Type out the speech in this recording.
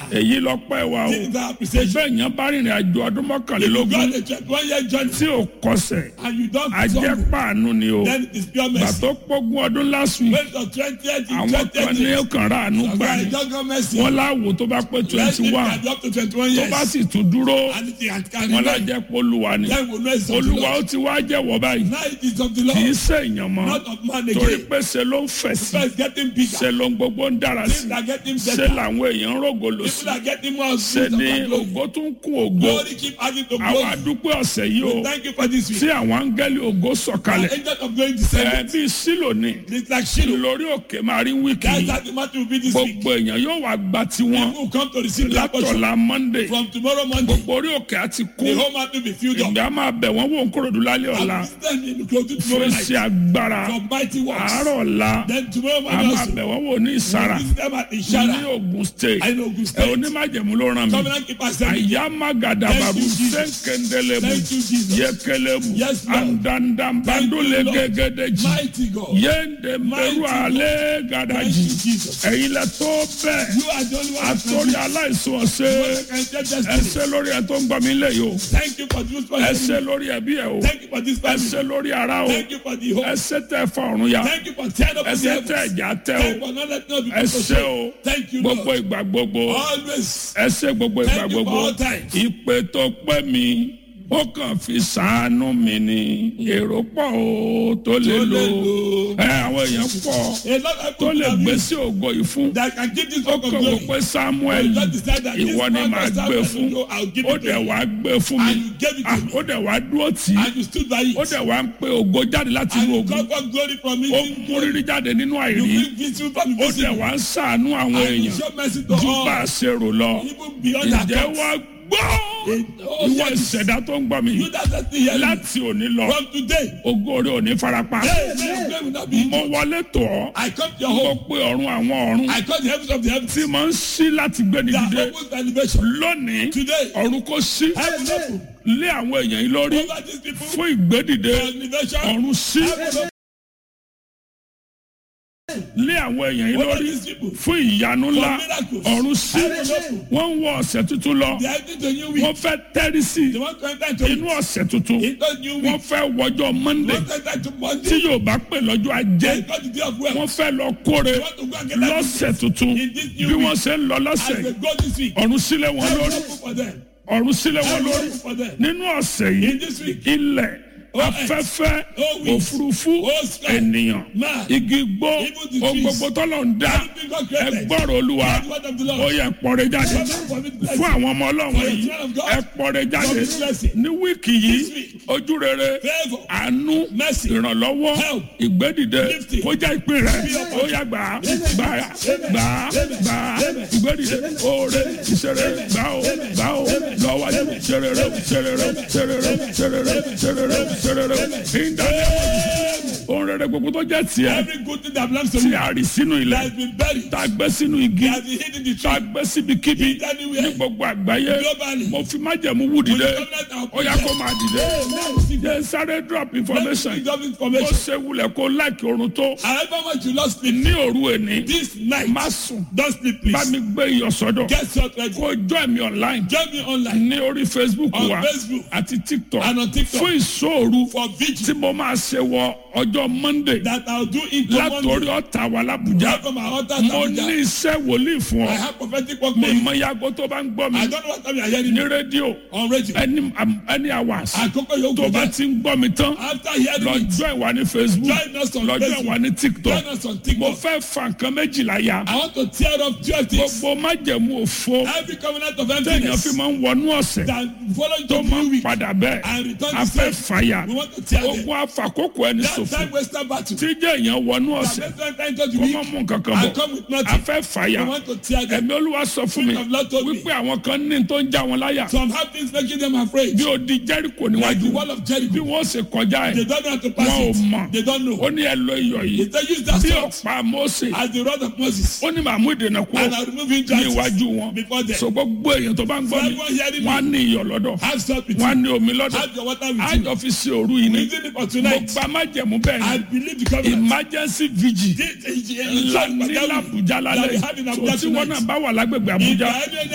èyí lọ pẹ́ wa o This is our appreciation. bẹ́ẹ̀ yẹn bá rìnrìn àjò ọdún You mọ́kànlélógún got a 21 year journey tí ò kọsẹ̀ and you don't ajẹ́ stumble, pàánù ni o then it is pure gbà mercy. tó pógún ọdún last week When the 20th, àwọn kan ní 20th, ọkàn rà àánú gbà I ní don't go mercy. wọn láwo tó bá pé Let twenty it one be up to 21 tó years. bá sì tún dúró And it can carry wọn life. lájẹ́ polúwa ni Then we know it's of the olúwa Lord. ó ti wá jẹ́wọ́ báyìí Now it is of the kì í Lord, ṣe èèyàn mọ́ not of man torí again. pé ṣe ló ń fẹ̀ sí People are getting bigger. ṣe ló ń gbogbo ń dára sí Things are getting ṣe better. làwọn èèyàn ń rògòlò sí People are getting more ṣe fruit ni of glory. ògo tún kún ògo Glory keep adding to àwọn glory. àdúpẹ́ ọ̀sẹ̀ yìí o Thank you for this week. tí àwọn áńgẹ́lì ògo The sọ̀kalẹ̀ angel of glory ẹ descended. bí sílò ní It's like Shiloh. lórí òkè máa rí wíìkì That's yìí how the matter will be this week. gbogbo èèyàn yóò wá gba tiwọn People will come to receive the portion látọ̀la monday from tomorrow Monday. gbogbo orí òkè àti The kún whole matter will be filled up. ìgbà á máa bẹ̀ wọ́n wò ń kúròdú lálẹ́ ọ̀la And then in closing fún tomorrow night iṣẹ́ agbára for mighty works. àárọ̀ ọ̀la Then tomorrow a morning máa also. bẹ̀ wọ́n wò ní ìsara We visit them at ní Ishara. ogun state I know Ogun ẹ State. onímájẹ̀mú ló ràn mí Covenant keeper sent me. àyà magadabaru Thank you, Jesus. sẹ́ńkẹ́ndẹ́lẹ́bù Thank you, Jesus. yẹkẹlẹ́bù Yes, Lord. àndàndàmbàdólé Thank you, Lord. gẹ́gẹ́dẹ́jì Mighty God. yéèndé Mighty mẹ́rù God. alẹ́ Thank gàdájì you, Jesus. ẹ̀yin lẹ tó bẹ́ẹ̀ You are the only one that can àtòrí do aláìsàn ọ̀sẹ̀ it. can take destiny. ẹsẹ̀ lórí ẹ̀ tó ń gbọ́ mi lẹ̀ yìí o Thank you for this ẹsẹ̀ person. lórí ẹbí ẹ̀ o Thank you for this ẹsẹ̀ family. lórí ara o Thank you for the hope. ẹsẹ̀ tẹ fa ọ̀run ya Thank you for tearing up the ẹsẹ̀ tẹ heavens. ẹ̀já tẹ Thank you o for not letting us be put to ẹsẹ̀ o shame. Thank you, gbogbo Lord. ìgbà gbogbo Always. ẹsẹ̀ gbogbo ìgbà Thank you for gbogbo all times. ìpè tó pẹ́ mi ó kàn fi sàánú mi ni èrò pọ̀ o tó lè Tó lò lè lò. ẹ àwọn èèyàn pọ̀ A lot of tó people lè have gbé used sí ògo yìí fún that can give this ó work of kàn wò glory. pé samuel But you just decide that this ìwọ ni man màá must have gbé and fún you go, I'll give ó it to dẹ̀ you. wá gbé fún mi And you gave it Ah, to me. ó dẹ̀ wá dúró tì í And you stood by it. ó dẹ̀ wá ń pe ògo jáde láti And inú you ogun got God glory from ó it. ń mú rírí jáde nínú You àìrí bring victory from the ó dẹ̀ visible. wá ń sàánú àwọn And you èèyàn show mercy to ju bá a all. ṣe rò lọ Even beyond that. ǹjẹ́ wá gbọ́ Oh, ìwọ yes. ìṣẹ̀dá tó ń gbọ́ mi You that are still here. láti òní lọ From today. ògo rẹ ò ní farapa Hey, man, God will not be mo injured. wọlé tọ̀ ọ́ I come to your mo home. pe ọ̀run àwọn ọ̀run I call the heavens of the heavens. tí mo ń ṣí láti gbé ní That dìde opens the elevation. lónìí Today. ọ̀run kò ṣí Heaven open. lé àwọn èèyàn yìí lórí Over these people. fún ìgbédìde For elevation. ọ̀run sí Heaven open. lé àwọn èèyàn yìí Over lórí these people. fún ìyanu ńlá For miracles. ọ̀run sí Heaven open. wọ́n ń wọ ọ̀sẹ̀ tuntun lọ They are into a new week. wọ́n fẹ́ tẹ́rí sí They want to enter into inú ọ̀sẹ̀ tuntun into a new wọ́n week. fẹ́ wọjọ́ monday They want to enter into tí Monday. yóò bá pè lọ́jọ́ ajé They got the day of wọ́n wealth. fẹ́ lọ kóre They want to go and get that lọ́sẹ̀ tuntun In this new bí week. wọ́n ṣe ń lọ As lọ́sẹ̀ they go this week. ọ̀run sílẹ̀ wọn Heaven lórí open for them. ọ̀run sílẹ̀ wọn Heaven lórí open for them. nínú ọ̀sẹ̀ yìí In this week. ilẹ̀ Oh, afẹ́fẹ́ oh, wind. òfurufú Oh, sky. ènìyàn Man. igi gbó Even the ohun trees. gbogbo tọ́lọ̀ ń dá Everything God created. ẹgbọ́rọ̀ olúwa Hear the word of the Lord. ó yẹ pọ́nrẹ́ jáde Come on, for me to bless fún you. àwọn ọmọ ọlọ́run For the yìí children of God. ẹ pọ́nrẹ́ jáde For this blessing. ní wíìkì yìí This week. ojú rere Favor. àánú Mercy. ìrànlọ́wọ́ Help. ìgbédìde Lifting. kó jẹ́ ìpín rẹ̀ ó yá gbà á gbà á gbà á gbà á ìgbédìde oore ìṣeré gbà ó gbà ó lọ́wọ́dé ṣerere ṣerere ṣerere ṣerere ṣerere ṣerere ìdájọ́ ohun rere gbogbo tó jẹ́ tiẹ̀ Every good thing that belongs to tí me a rì sínú ilẹ̀ that has been buried, tá a gbé sínú igi that has been hidden in the tá a tree, gbé síbikíbi ní anywhere, gbogbo àgbáyé globally. mo fi májẹ̀mú wù dìde With the covenant of ó yá kó máa dìde jẹ́ sáré drop information Let me give bó information. ṣe wulẹ̀ kó láìkí oorun tó However much you lost sleep ní òru èní this night, má sùn don't sleep bá please. mi gbé iyọ̀ sọ́dọ̀ Get your ready. kó join mi online Join me online ní orí facebook on wa Facebook àti tiktok and on TikTok fún ìṣòro for vigil tí mo máa ṣe wọ ọjọ́ monday that I'll do into látòrí Monday. ọ̀tà wa làbújá Right from our altar mo to ní Abuja. iṣẹ́ wòlíì fún I ọ have prophetic work mi for you. mọ yago tó bá ń gbọ́ mi I don't know what time you are hearing ní me rédíò on radio. any any hours Àkókò yóò tó go bá there. ti ń gbọ́ mi tán After hearing it, lọ́jọ́ ìwà ní facebook join us on lọ́jọ́ Facebook. ìwà ní tiktok Join us on mo TikTok. fẹ́ fa nǹkan méjìlá ya I want to tear up twelve things. gbogbo májẹ̀mú òfo Every covenant of téèyàn fi emptiness máa ń wọnú ọ̀sẹ̀ that follow tó to máa new ń week padà bẹ́ẹ̀ and return a the fẹ́ same. fàyà We want to tear them. ogun afàkókò ẹni That ṣòfò time wasted battle. tí jẹ́ èèyàn wọnú ọ̀sẹ̀ That makes them enter the kó má week mú nǹkan kan and bọ̀ come with a nothing. fẹ́ fàyà We want to tear them. ẹ̀mí olúwa sọ fún mi Spirit of Lord told me. wípé àwọn kan ní tó ń já wọn láyà Some have things making them afraid. bí odi jẹ́ríkò Like the níwájú wall of bí Jericho. wọ́n ṣe kọjá They ẹ̀ don't know how to pass wọn ò it. mọ̀ They don't know. ó ní ẹ lo iyọ̀ yìí They use that bí sword ọ̀pá Mósè as the rod of Moses. ó ní màmú ìdènà kúrò And I remove ní hindrances iwájú wọn before them. so gbogbo èèyàn tó bá ń gbọ́ mi Everyone hearing wọ́n á me. ní iyọ̀ lọ́dọ̀ Have salt with wọ́n á you. ní omi lọ́dọ̀ Have your water with you. àjọ fi ṣe òru yìí ni Using it for mo tonight. gba májẹ̀mú bẹ́ẹ̀ I ni believe the covenant. emergency vigil This is- ńlá ní That l'Abuja we lálẹ́ have in so Abuja tí wọ́n tonight. náà bá wà lágbègbè If Abuja you are any